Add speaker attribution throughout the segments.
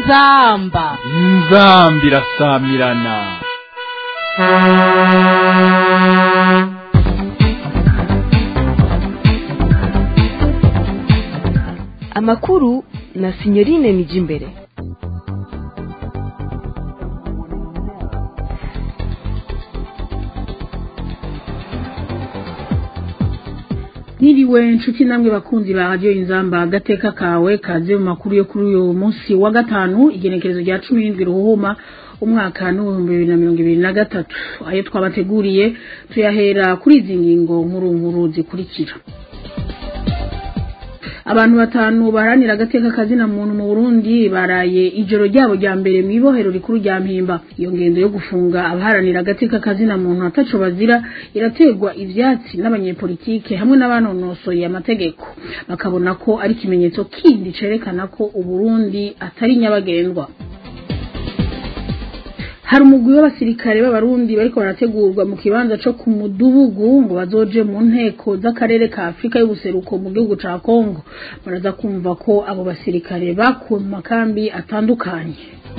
Speaker 1: inzamba
Speaker 2: inzambi irasamirana
Speaker 3: amakuru na sinyorine nijimbere
Speaker 4: Niriwe nshuti namwe bakunzi ba radio inzamba agateka kawe kaze mu makuru yo kuri uyu munsi wa gatanu igenekerezo rya 17 ruhuma umwaka n'ibihumbi bibiri na mirongo ibiri na gatatu ayo twabateguriye tuyahera kuri izi ngingo nkuru nkuru zikurikira abantu batanu baharanira agateka kazina muntu mu Burundi baraye ijoro ryabo rya mbere mu ibohero rikuru rya Mpimba iyo ngendo yo gufunga abaharanira agateka kazina muntu ataco bazira irategwa ivyatsi n'abanyepolitike hamwe n'abanonosoye amategeko bakabona ko ari ikimenyetso kindi cerekana ko Uburundi atari nyabagendwa hari umugwi w'abasirikare b'abarundi bariko barategurwa mu kibanza co ku mudubugu ngo bazoje mu nteko z'akarere ka afurika y'ubuseruko mu gihugu ca kongo baraza kumva ko abo basirikare bakuwe mu makambi atandukanye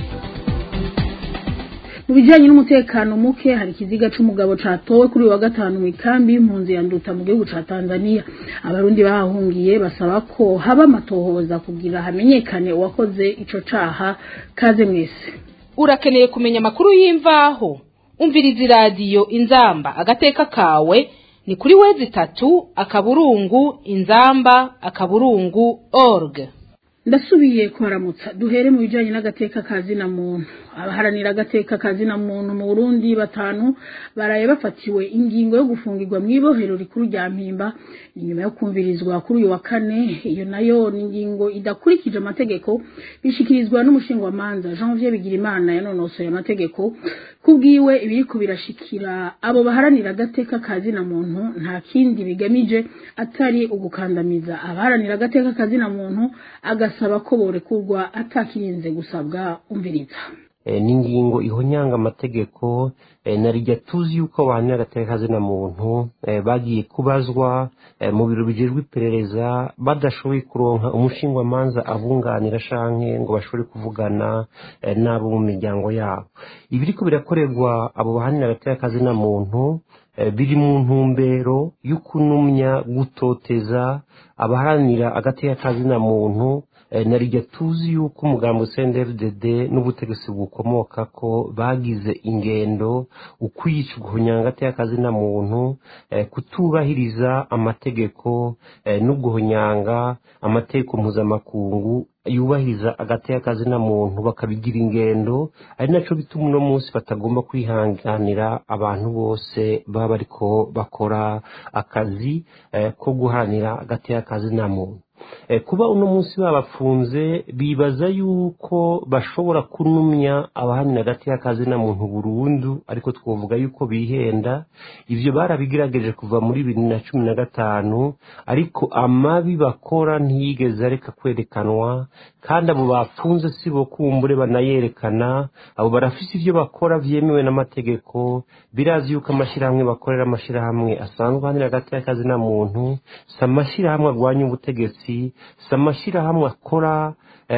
Speaker 4: mu bijanye n'umutekano muke hari ikiziga c'umugabo catowe kuri uyu wa gatanu mu ikambi y'impunzi ya nduta mu gihugu ca tanzania abarundi bahahungiye basaba ko haba amatohoza kugira hamenyekane uwakoze ico caha kaze mwese
Speaker 1: urakeneye kumenya amakuru y'imvaho umviriza iradiyo inzamba agateka kawe ni kuri wezi itatu akaburungu inzamba akaburungu org
Speaker 4: ndasubiye kuharamutsa duhere mu bijanye n'agateka kazina muntu abaharanira agateka kazina muntu mu Burundi batanu baraye bafatiwe ingingo yo gufungirwa mu ibohero rikuru rya Mpimba inyuma yo kumvirizwa kuri uyu wa kane iyo nayo ni ingingo idakurikije amategeko bishikirizwa n'umushingwamanza Janvier Bigirimana yanonosoye amategeko kubwiwe ibiriko birashikira abo baharanira agateka kazina muntu nta kindi bigamije atari ugukandamiza abaharanira agateka kazina muntu agasaba ko borekurwa atakirinze gusabwa umviriza
Speaker 5: n'ingingo ihonyanga amategeko narijya tuzi yuko abantu n'agateka muntu bagiye kubazwa mu biro bijejwe iperereza badashoboye kuronka umushingwamanza abunganira shanke ngo bashobore kuvugana n'abo mu miryango yabo ibiriko birakorerwa abo bahanira agateka muntu biri mu ntumbero yo kunumya gutoteza abaharanira agateka muntu narijya tuzi yuko umugambo CNDD n'ubutegetsi bukomoka ko bagize ingendo ukwica guhunyanga agateka muntu kutubahiriza amategeko no guhunyanga amategeko mpuzamakungu yubahiriza agateka muntu bakabigira ingendo ari naco bituma uno munsi batagomba kwihanganira abantu bose baba bariko bakora akazi ko guharanira agateka muntu kuba uno munsi babafunze bibaza yuko bashobora kunumya abahanira hagati y'akazina muntu burundu ariko twavuga yuko bihenda ibyo barabigerageje kuva muri bibiri na cumi na gatanu ariko amabi bakora ntiyigeze areka kwerekanwa kandi abo bafunze si bo kumbure banayerekana abo barafise ibyo bakora byemewe n'amategeko birazi yuko amashyirahamwe bakorera amashyirahamwe asanzwe ahanira hagati y'akazina muntu si amashyirahamwe arwanya ubutegetsi si amashyirahamwe akora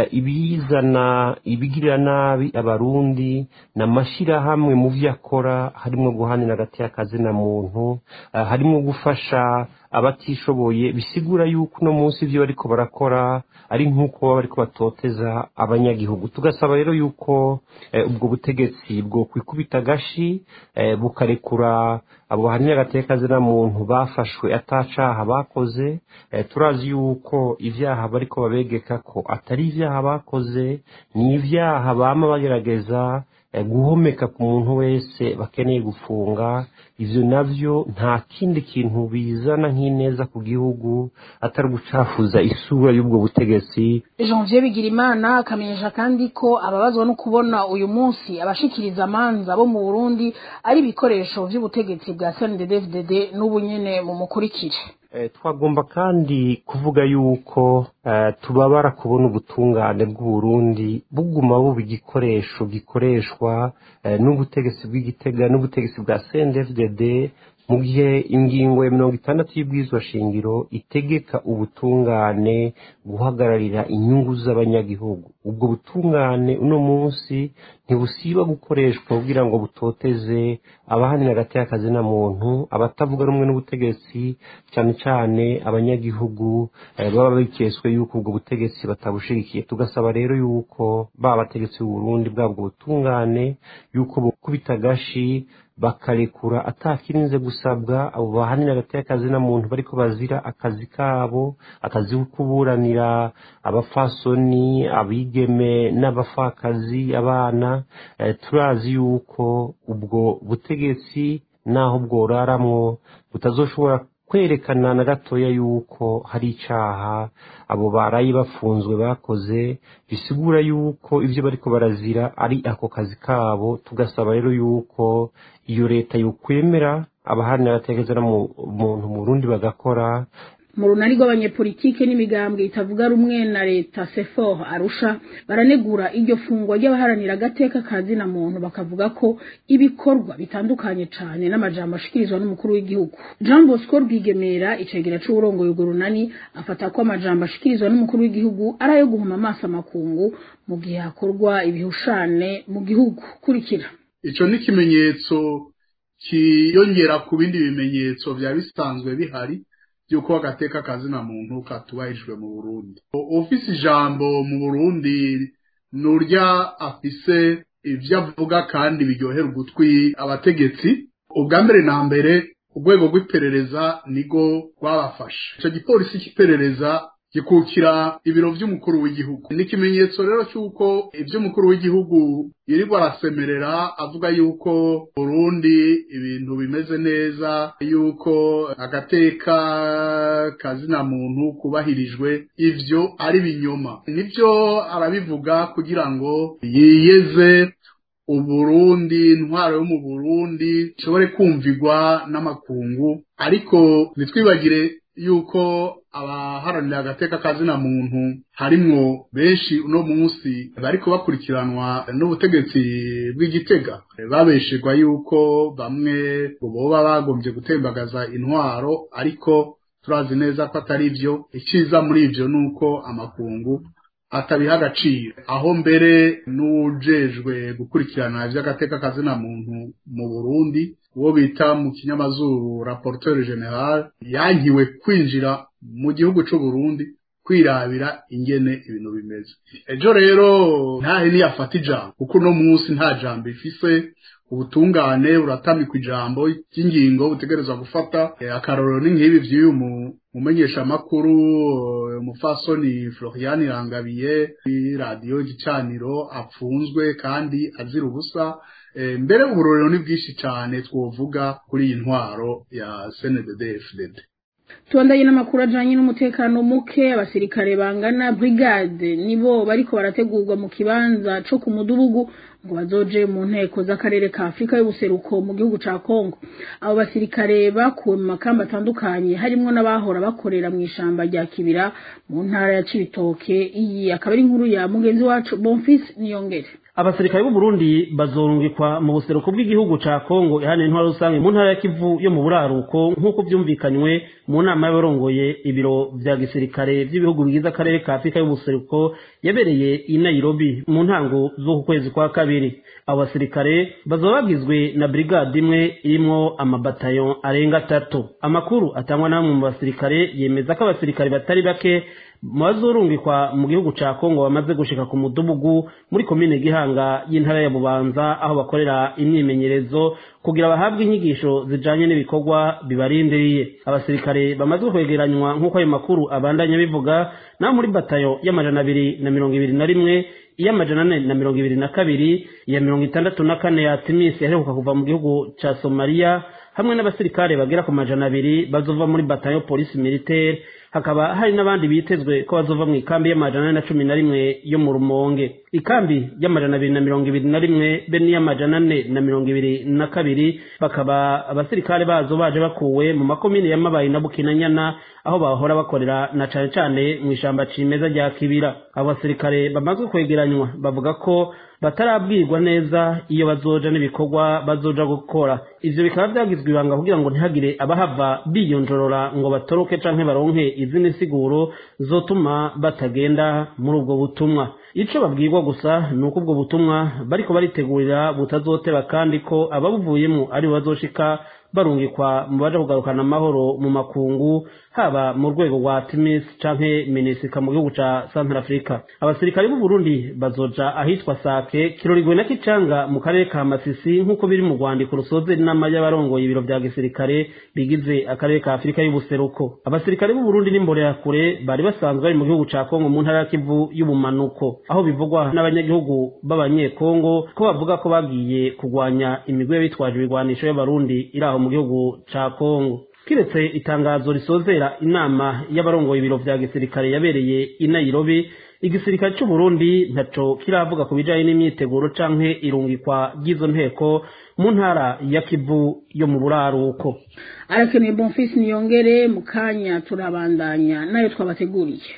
Speaker 5: ibizana ibigirira nabi abarundi ni amashyirahamwe mu byo akora harimo guhanira hagati y'akazina muntu harimo gufasha abatishoboye bisigura yuko uno munsi ibyo bariko barakora ari nk'uko baba bariko batoteza abanyagihugu tugasaba rero yuko ubwo butegetsi bwo kwikubita agashi bukarekura abo bahanira agateka muntu bafashwe atacaha bakoze turazi yuko ibyaha bariko babegeka ko atari ibyaha bakoze ni ibyaha bama bagerageza guhomeka ku muntu wese bakeneye gufunga ivyo navyo nta kindi kintu bizana nk'ineza ku gihugu atari gucafuza isura y'ubwo butegetsi
Speaker 4: Janvier Bigirimana akamenyesha kandi ko ababazwa no kubona uyu munsi abashikiriza amanza bo mu Burundi ari ibikoresho vy'ubutegetsi bwa CNDD-FDD n'ubu nyene mu mukurikire
Speaker 5: twagomba kandi kuvuga yuko tubabara kubona ubutungane bw'uburundi buguma buba igikoresho gikoreshwa n'ubutegetsi bw'igitega n'ubutegetsi bwa CNDD mu gihe ingingo ya mirongo itandatu y'ubwizwa shingiro itegeka ubutungane guhagararira inyungu z'abanyagihugu ubwo butungane uno munsi ntibusiba gukoreshwa kugira ngo butoteze abahanira hagati y'akazi na muntu abatavuga rumwe n'ubutegetsi cyane cyane abanyagihugu baba bikeswe yuko ubwo butegetsi batabushigikiye tugasaba rero yuko ba bategetsi b'uburundi bwabwo butungane yuko bukubita agashi bakarekura atakirinze gusabwa abo bahanira hagati y'akazi na muntu bariko bazira akazi kabo akazi ko kuburanira abafasoni abigeme n'abafakazi abana turazi yuko ubwo butegetsi naho bworaramwo butazoshobora kwerekana na gatoya yuko hari icaha abo barayi bafunzwe bakoze bisigura yuko ivyo bariko barazira ari ako kazi kabo tugasaba rero yuko iyo leta yokwemera abahanira abatekereza mu muntu mu Burundi bagakora
Speaker 4: mu runani rw'abanyepolitike n'imigambwe itavuga rumwe na leta sefor arusha baranegura iryo fungwa ry'abaharanira agateka ka zina muntu bakavuga ko ibikorwa bitandukanye cyane n'amajambo ashikirizwa n'umukuru w'igihugu jean bosco rwigemera icegera c'uburongoye urwo runani afata ko amajambo ashikirizwa n'umukuru w'igihugu ari ayo guhuma amaso amakungu mu gihe hakorwa ibihushane mu gihugu kurikira
Speaker 6: ico ni ikimenyetso kiyongera ku bindi bimenyetso vyaba bisanzwe bihari yuko agateka kazina muntu katubahirijwe mu Burundi ufise ijambo mu Burundi nurya afise ivyo avuga kandi biryohera ugutwi abategetsi ubwa mbere na mbere urwego rw'iperereza nigo rwabafashe ico gipolisi cy'iperereza gikukira ibiro vy'umukuru w'igihugu ni ikimenyetso rero cy'uko ivy'umukuru w'igihugu yirirwa arasemerera avuga yuko Burundi ibintu bimeze neza yuko agateka kazina muntu kubahirijwe ivyo ari binyoma nivyo arabivuga kugira ngo yiyeze uburundi intwaro yo mu burundi ishobore kumvigwa n'amakungu ariko ntitwibagire yuko abaharanira agateka kazina muntu harimwo benshi uno munsi bariko bakurikiranwa n'ubutegetsi bw'igitega babeshegwa yuko bamwe boba bagombye gutembagaza intwaro ariko turazi neza ko atari byo iciza muri ivyo nuko amakungu atabiha agaciro aho mbere n'ujejwe gukurikirana ivy'agateka kazina muntu mu Burundi uwo bita mu kinyamazuru rapporteur general yankiwe kwinjira mu gihugu c'u Burundi kwirabira ingene ibintu bimeze ejo rero ntahe niyafata ijambo kuko uno munsi nta jambo ifise ubutungane buratamikwa ijambo ry'ingingo butegerezwa gufata akarorero ni nk'ibi vy'uyu mumenyesha makuru umufasoni Florian Irangabiye radio gicaniro apfunzwe kandi azira ubusa mbere uburorero ni bwinshi cyane twovuga kuri iyi ntwaro ya CNDD FDD
Speaker 4: tubandanye n'amakuru ajanye n'umutekano muke abasirikare bangana brigade nibo bariko barategurwa mu kibanza co ku mudugudu ngo bazoje mu nteko z'akarere ka Afrika y'ubuseruko mu gihugu ca Kongo abo basirikare bakuwe mu makamba atandukanye harimwo n'abahora bakorera mu ishamba rya Kibira mu ntara ya Cibitoke iyi akaba ari inkuru ya mugenzi wacu Bonfils Niyongere
Speaker 7: abasirikare b'u Burundi bazorungikwa mu buseruko bw'igihugu ca Kongo ihana intwaro rusange mu ntara ya Kivu yo mu buraruko nk'uko byumvikanywe mu nama y'abarongoye ibiro vya gisirikare vy'ibihugu bigize akarere ka Afrika y'ubuseruko yabereye i Nairobi mu ntango z'uku kwezi kwa kabiri abo basirikare bazoba bagizwe na brigade imwe irimwo amabatayo arenga atatu amakuru atangwa n'amwe mu basirikare yemeza ko abasirikare batari bake bazurungikwa mu gihugu ca Kongo bamaze gushika ku mudugudu muri komine Gihanga y'intara ya Bubanza aho bakorera imyimenyerezo kugira bahabwe inyigisho zijanye n'ibikorwa bibarindiriye abasirikare bamaze kwegeranywa nk'uko ayo makuru abandanya bivuga naho muri batayo y'amajana abiri na mirongo ibiri na rimwe iy'amajana ane na mirongo ibiri na kabiri iya mirongo itandatu na kane ya timisi yaheruka kuva mu gihugu ca somaliya hamwe n'abasirikare bagera ku majana abiri bazova muri batayo polisi militaire hakaba hari n'abandi bitezwe ko bazova mu ikambi y'amajana ane na cumi na rimwe yo mu rumonge ikambi y'amajana abiri na mirongo ibiri na rimwe be n'iy'amajana ane na mirongo ibiri na kabiri bakaba abasirikare bazo baje bakuwe mu makomine y'amabayi na bukinanyana aho bahora bakorera na cane cane mu ishamba cimeza rya kibira abo basirikare bamaze kwegeranywa bavuga ko batarabwirwa neza iyo bazoja n'ibikorwa bazoja gukora ivyo bikaba vyagizwe ibanga kugira ngo ntihagire abahava biyonjorora ngo batoroke canke baronke izindi siguro zotuma batagenda muri ubwo butumwa ico babwirwa gusa ni uko ubwo butumwa bariko baritegurira butazoteba kandi ko ababuvuyemo ari bo bazoshika barungikwa mu baje kugarukana amahoro mu makungu haba mu rwego rwa timis canke minisika mu gihugu ca central africa abasirikare b'u burundi bazoja ahitwa sake kirorigwe na kicanga mu karere ka masisi nk'uko biri mu rwandiko rusoze inama y'abarongoye ibiro vya gisirikare bigize akarere ka afurika y'ubuseruko abasirikare b'u burundi n'imbonerakure bari basanzwe bari mu gihugu ca kongo mu ntara ya kivu y'ubumanuko aho bivugwa n'abanyagihugu b'abanyekongo ko bavuga ko bagiye kurwanya imigwi y'abitwaje ibigwanisho y'abarundi iri aho mu gihugu ca kongo kiretse itangazo risozera inama y'abarongoye ibiro vya gisirikare yabereye i nairobi igisirikare c'u Burundi ntaco kiravuga ku bijanye n'imyiteguro canke irungikwa ry'izo nteko mu ntara ya Kivu yo mu buraruko
Speaker 4: arakeneye bonfisi niyongere mu kanya turabandanya nayo twabateguriye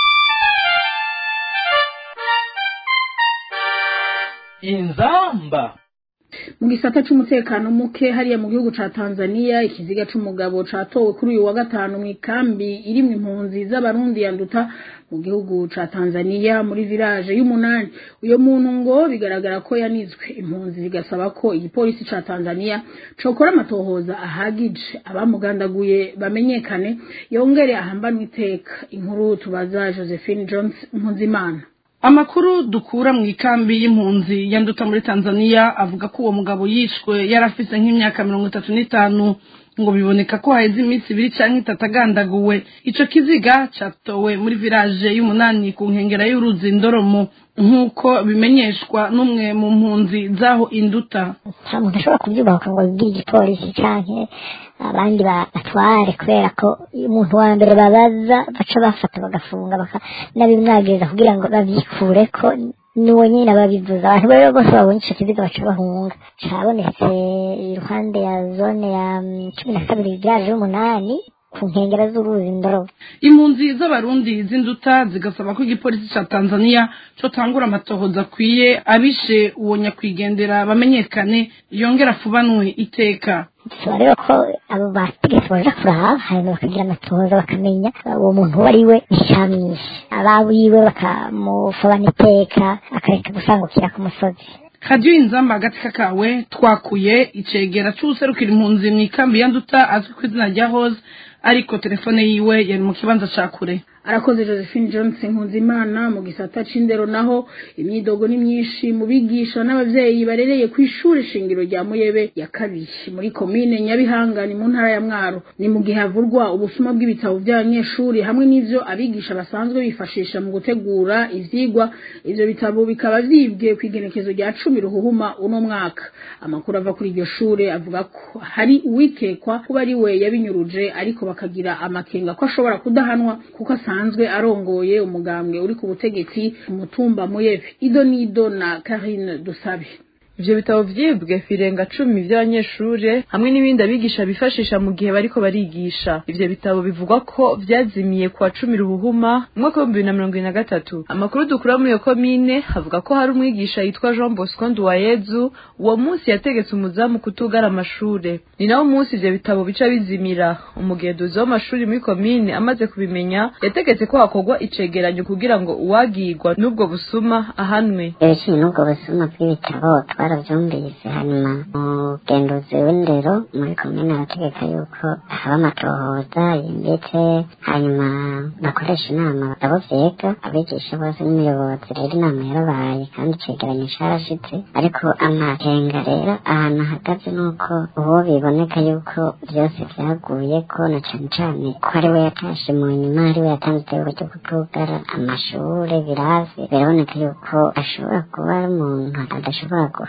Speaker 2: inzamba
Speaker 4: mu gisata c'umutekano muke hariya mu gihugu ca Tanzania ikiziga c'umugabo catowe kuri uyu wa gatanu mu ikambi irimwo impunzi z'abarundi yanduta mu gihugu ca Tanzania muri village y'umunani uyo muntu ngo bigaragara ko yanizwe impunzi zigasaba ko igipolisi ca Tanzania cokora amatohoza ahagije abamugandaguye bamenyekane yongere ahambanwe iteka inkuru tubaza Josephine Jones Mpunzimana
Speaker 8: amakuru dukura mu ikambi y'impunzi yanduta muri tanzania avuga ko uwo mugabo yishwe yari afise nk'imyaka mirongo itatu n'itanu ngo biboneka ko haheze iminsi ibiri canke itatu agandaguwe ico kiziga catowe muri village y'umunani ku nkengera y'uruzi ndoromo nk'uko bimenyeshwa n'umwe mu mpunzi z'aho induta
Speaker 9: nta muntu ashobora kubyubaka ngo abibwire igipolisi canke abandi batware kubera ko umuntu wa mbere babaza baca bafata bagafunga n'abimwagiriza kugira ngo babyikureko niwo nyine ababivuza abantu rero bose babonye ico kiziga baca bahunga cabonetse iruhande ya zone ya cumi na kabiri village y'umunani ku nkengera z'uruzi ndorobo
Speaker 8: impunzi z'abarundi z'induta zigasaba ko igipolisi ca tanzania cotangura amatohoza akwiye abishe uwo nyakwigendera bamenyekane yongera afubanwe iteka
Speaker 9: bisaba rero ko abo bategetsi baja kuraba hanyuma bakagira amatohoza bakamenya uwo muntu uwo ari we icamwishe abawiwe bakamufabana iteka akareka gusangukira ku musozi
Speaker 8: kadiyo inzamba hagati kakawe twakuye icegera c'uwuserukira impunzi mu ikambi ya nduta azwi ku izina rya hose ariko telefone yiwe yari mu kibanza ca kure
Speaker 4: arakoze josephine johnson nkunzimana mu gisata c'indero naho imyidogo ni myinshi mu bigisha n'abavyeyi barereye ku ishure shingiro rya muyebe ya kabiri muri komine nyabihanga ni mu ntara ya mwaro ni mu gihe havurwa ubusuma bw'ibitabo by'abanyeshuri hamwe n'ivyo abigisha basanzwe bifashisha mu gutegura ivyigwa ivyo bitabo bikaba vyibwe kw'igenekezo rya cumi ruhuhuma uno mwaka amakuru ava kuri iryo shure avuga ko hari uwikekwa kuba ari we yabinyuruje ariko bakagira amakenga ko ashobora kudahanwa kuko asanzwe arongoye umugambwe uri ku butegetsi umutumba muyebe ido nido na Karine Dusabe
Speaker 10: ivyo bitabo vyibwe firenga cumi vy'abanyeshure hamwe n'ibindi abigisha bifashisha mu gihe bariko barigisha ivyo bitabo bivugwa ko vyazimiye kwa cumi ruhuhuma mu mwaka w'ibihumbi bibiri na mirongo ibiri na gatatu amakuru dukura muri iyo komine havuga ko hari umwigisha yitwa jean bosco nduwayezu uwo munsi yategetse umuzamu kutugara amashure ni nawo munsi ivyo bitabo bica bizimira umugenduzi w'amashuri muri komine amaze kubimenya yategetse ko hakorwa icegeranyo kugira ngo uwagirwa n'ubwo busuma ahanwe
Speaker 9: ibijanye n'ubwo busuma bw'ibitabo twaravyumvise hanyuma umugenduzi w'indero muri komine arategeka yuko haba amatohoza yimbitse hanyuma bakoresha inama abo vyega abigisha bose n'umuyobozi rero inama yarabaye kandi icegeranyo carashitse ariko amakenga rero ahantu ahagaze nuko uwo biboneka yuko vyose vyaguyeko na cane cane ko ari we yatashe mu nyuma ari we yatanze itegeko ryo kutugara amashure birasi biraboneka yuko ashobora kuba ari umuntu adashobora guha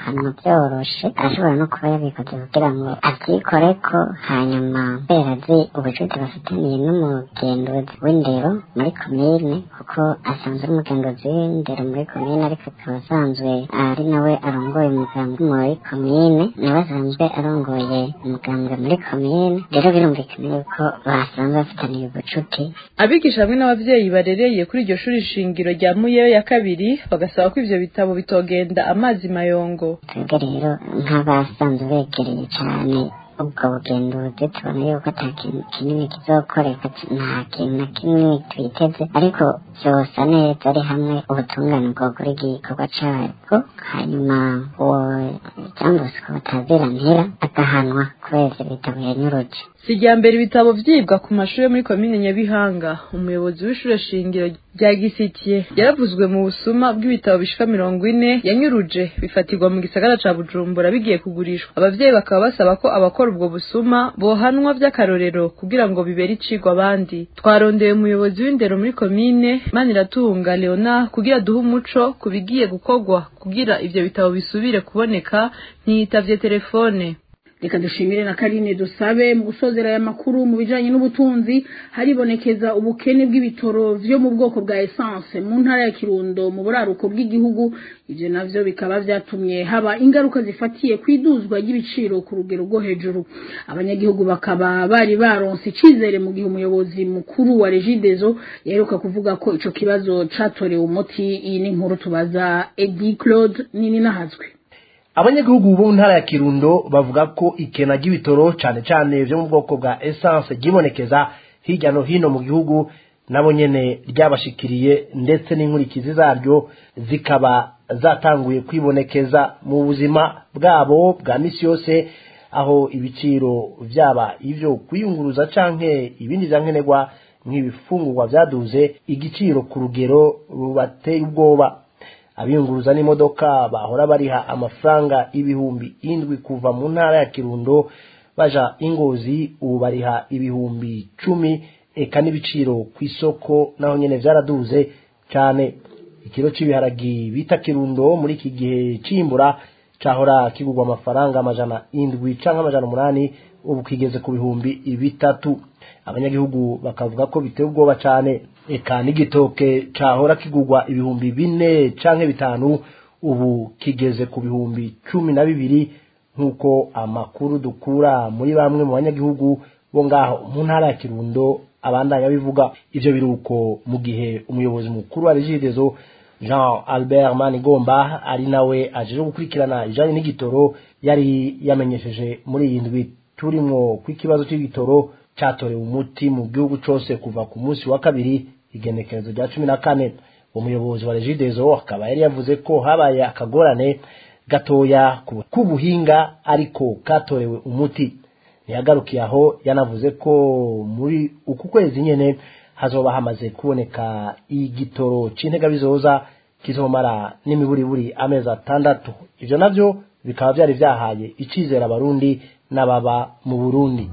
Speaker 9: arahanwa byoroshe arashobora no kuba yabikoze kugira ngo avyikoreko hanyuma kubera azi ubucuti bafitaniye n'umugenduzi w'indero muri komine kuko asanzwe ari umugenduzi w'indero muri komine ariko akaba asanzwe ari nawe arongoye umugambwe muri komine nawe asanzwe arongoye umugambwe muri komine rero birumvikana yuko basanzwe bafitaniye ubucuti
Speaker 10: abigisha hamwe n'abavyeyi barereye kuri iryo shuri shingiro rya muyeyo ya kabiri bagasaba ko ivyo bitabo bitogenda amazi mayongo
Speaker 9: twebwe rero nk'abasanzwe begereye cyane ubwo bugenduzi tubona yuko ata kintu kinini kizokoreka nta kintu na kimwe twiteze ariko vyosa neza ari hamwe ubutungane bwogura igikorwa cabwo hanyuma uwo jambusi ko batazirantira agahanwa kubera ivyo bitabo yanyuruje
Speaker 10: si irya mbere ibitabo vyibwa ku mashuri yo muri komine nyabihanga umuyobozi w'ishure shingiro rya gisitiye yaravuzwe mu busuma bw'ibitabo bishika mirongo ine yanyuruje bifatirwa mu gisagara ca bujumbura bigiye kugurishwa abavyeyi bakaba basaba ko abakora ubwo busuma bohanwa vy'akarorero kugira ngo bibere icigwa abandi twarondeye umuyobozi w'indero muri komine maniratunga leona kugira duhe umuco ku bigiye gukorwa kugira ivyo bitabo bisubire kuboneka ntiyitavye telefone
Speaker 4: reka dushimire na karine dusabe mu gusozera aya makuru mu bijanye n'ubutunzi haribonekeza ubukene bw'ibitoro vyo mu bwoko bwa essence mu ntara ya kirundo mu buraruko bw'igihugu ivyo navyo bikaba vyatumye haba ingaruka zifatiye kwiduzwa ry'ibiciro ku rugero rwo hejuru abanyagihugu bakaba bari baronse icizere mu gihe umuyobozi mukuru wa regidezo yaheruka kuvuga ko ico kibazo catorewe umuti iyi ni inkuru tubaza edi claude nini nahazwe
Speaker 11: abanyagihugu bo mu ntara ya kirundo bavuga ko ikena ry'ibitoro cyane cyane byo mu bwoko bwa essence ryibonekeza hirya no hino mu gihugu nabo nyene ryabashikiriye ndetse n'inkurikizi zaryo zikaba zatanguye kwibonekeza mu buzima bwabo bwa misi yose aho ibiciro vyaba ivyo kwiyunguruza canke ibindi vyankenerwa nk'ibifungurwa vyaduze igiciro ku rugero rubateye ubwoba abiyunguruza n'imodoka bahora bariha amafaranga ibihumbi indwi kuva mu ntara ya kirundo baja ingozi ubu bariha ibihumbi cumi eka n'ibiciro ku isoko naho nyene vyaraduze cyane ikiro c'ibiharagi bita kirundo muri iki gihe cimbura cahora kigurwa amafaranga amajana indwi canke amajana umunani ubu kigeze ku bihumbi bitatu abanyagihugu bakavuga ko biteye ubwoba cane eka n'igitoke cahora kigurwa ibihumbi bine canke bitanu ubu kigeze ku bihumbi cumi na bibiri nk'uko amakuru dukura muri bamwe mu banyagihugu bo ngaho mu ntara ya kirundo abandanya bivuga ivyo biruko mu gihe umuyobozi mukuru wa regidezo jean albert manigomba ari nawe ajeje gukurikirana ijanye n'igitoro yari yamenyesheje muri iyi ndwi turimwo kw'ikibazo c'igitoro catorewe umuti mu gihugu cose kuva ku munsi wa kabiri igenekerezo rya cumi na kane umuyobozi wa regidezo akaba yari yavuze ko habaye akagorane gatoya k'ubuhinga ariko katorewe umuti ntiyagarukiye aho yanavuze ko muri uku kwezi nyene hazoba hamaze kuboneka igitoro c'intega bizoza kizomara n'imiburiburi amezi atandatu ivyo navyo bikaba vyari vyahaye icizera abarundi n'ababa mu burundi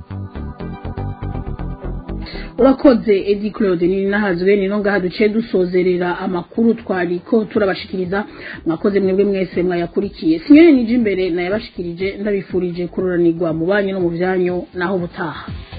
Speaker 4: urakoze edi claude ni nahazwe ni no ngaha duciye dusozerera amakuru twariko turabashikiriza mwakoze mwebwe mwese mwayakurikiye sinyene nije imbere nayabashikirije ndabifurije kururanirwa mu banyu no mu vyanyu naho butaha